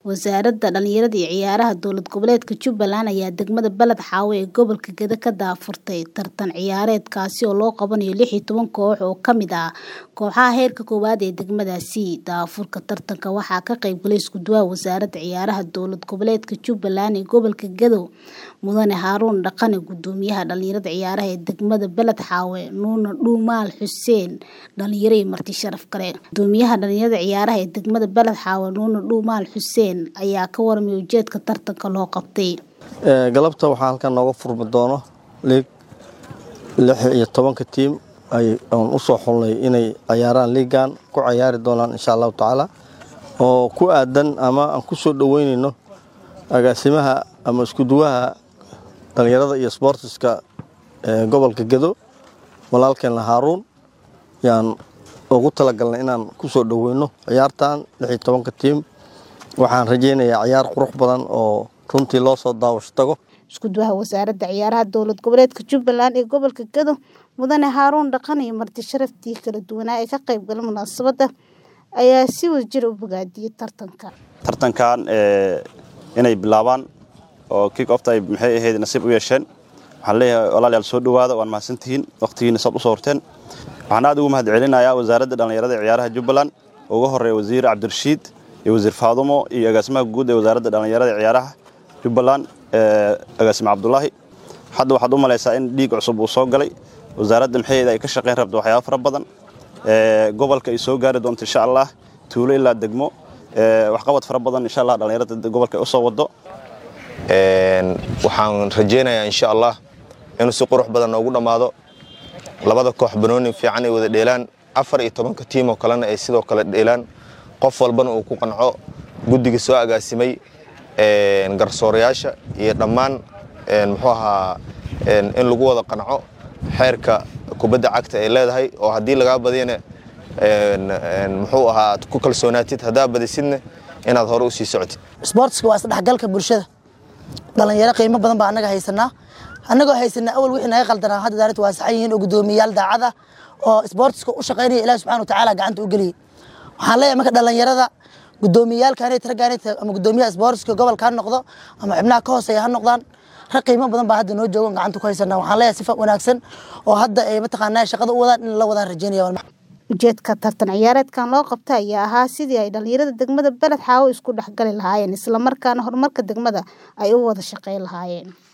Wasaaradda Dhallinyarada iyo Ciyaaraha Dowlad Goboleedka Jubbaland ayaa degmada Balad Xaawo ee gobolka Gedo ka daahfurtay tartan ciyaareed kaasi oo loo qabanayo lix iyo toban koox oo ka mid ah kooxaha heerka koowaad ee degmadaasi. Daahfurka tartanka waxaa ka qayb galay isku-duwaha Wasaaradda Ciyaaraha Dowlad Goboleedka Jubbaland ee gobolka Gedo, Mudane Haruun Dhaqane, Guddoomiyaha Dhallinyarada Ciyaaraha ee degmada Balad Xaawo, Nuune Dhuumaal Xuseen, dhalinyaro iyo marti sharaf kale. Guddoomiyaha Dhallinyarada Ciyaaraha ee degmada Balad Xaawo, Nuune Dhuumaal Xuseen, ayaa ka warramay ujeedka tartanka loo qabtay. galabta waxaa halkan nooga furmi doono liig lix iyo tobanka tiim aan u soo xulnay inay ciyaaraan liigan ku ciyaari doonaan insha allahu tacaala oo ku aadan ama aan ku soo dhoweynayno agaasimaha ama isku-duwaha dhallinyarada iyo sboortiska ee gobolka gedo walaalkeenna haaruun yaan ugu talagalnay inaan ku soo dhoweyno ciyaartan lix iyo tobanka tiim waxaan rajaynayaa ciyaar qurux badan oo runtii loo soo daawasho tago Isku-duwaha Wasaaradda Ciyaaraha Dowlad Goboleedka Jubbaland ee gobolka Gedo, Mudane Haruun Dhaqane iyo marti sharaftii kala duwanaa ee ka qayb galay munaasabadda ayaa si wadajir u bogaadiyay tartanka. tartankan inay bilaabaan oo kick ofta ay maxay ahayd nasiib u yeesheen waxaan leeyahay walaalayaal soo dhowaada waan mahadsantihiin waqtigiina saad u soo horteen waxaan aad ugu mahad celinayaa wasaaradda dhallinyarada ee ciyaaraha jubbaland ugu horeeya wasiir cabdirashiid iyo wasiir faadumo iyo agaasimaha guud ee wasaaradda dhallinyarada ee ciyaaraha jubbaland agaasime cabdulaahi hadda waxaad u malaysaa in dhiig cusub uu soo galay wasaaradda maxaheeda ay ka shaqayn rabto waxyaaba fara badan gobolka ay soo gaari doonto insha allah tuulo ilaa degmo waxqabad fara badan insha allah dhallinyarada gobolka ay u soo wado waxaan rajaynayaa insha allah inuu si qurux badan noogu dhammaado labada koox banooni fiican ay wada dheelaan afar iyo tobanka tiim oo kalena ay sidoo kale dheelaan qof walbana uu ku qanco guddiga soo agaasimay garsoorayaasha iyo dhammaan muxuu ahaa in lagu wada qanco xeerka kubadda cagta ay leedahay oo haddii lagaa badiyana muxuu ahaa aad ku kalsoonaatid haddaa badisidna inaad hore u sii socotid isboortiska waa isdhexgalka bulshada dhalinyaro qiimo badan baa annaga haysanaa annagoo haysanaa awal wixii naga qaldanaa hadda daarinta waa saxan yihiin oo guddoomiyayaal daacad ah oo isboortiska u shaqaynaya ilaah subxana watacaala gacanta u geliyey waxaan leeyahay marka dhalinyarada guddoomiyayaalkaanay raggaanay ama guddoomiyaha isboortiska gobolka ha noqdo ama xubnaha ka hooseeya ha noqdaan rag qiimo badan baa hadda noo joogo gacanta ku haysanaa waxaan leeyahay sifa wanaagsan oo hadda ay mataqaanaa shaqada u wadaan in la wadaan rajaynaya ujeedka tartan ciyaareedkan loo qabta ayaa ahaa sidii ay dhalinyarada degmada Balad Xaawo isku dhexgali lahaayeen isla markaana horumarka degmada ay u wada shaqayn lahaayeen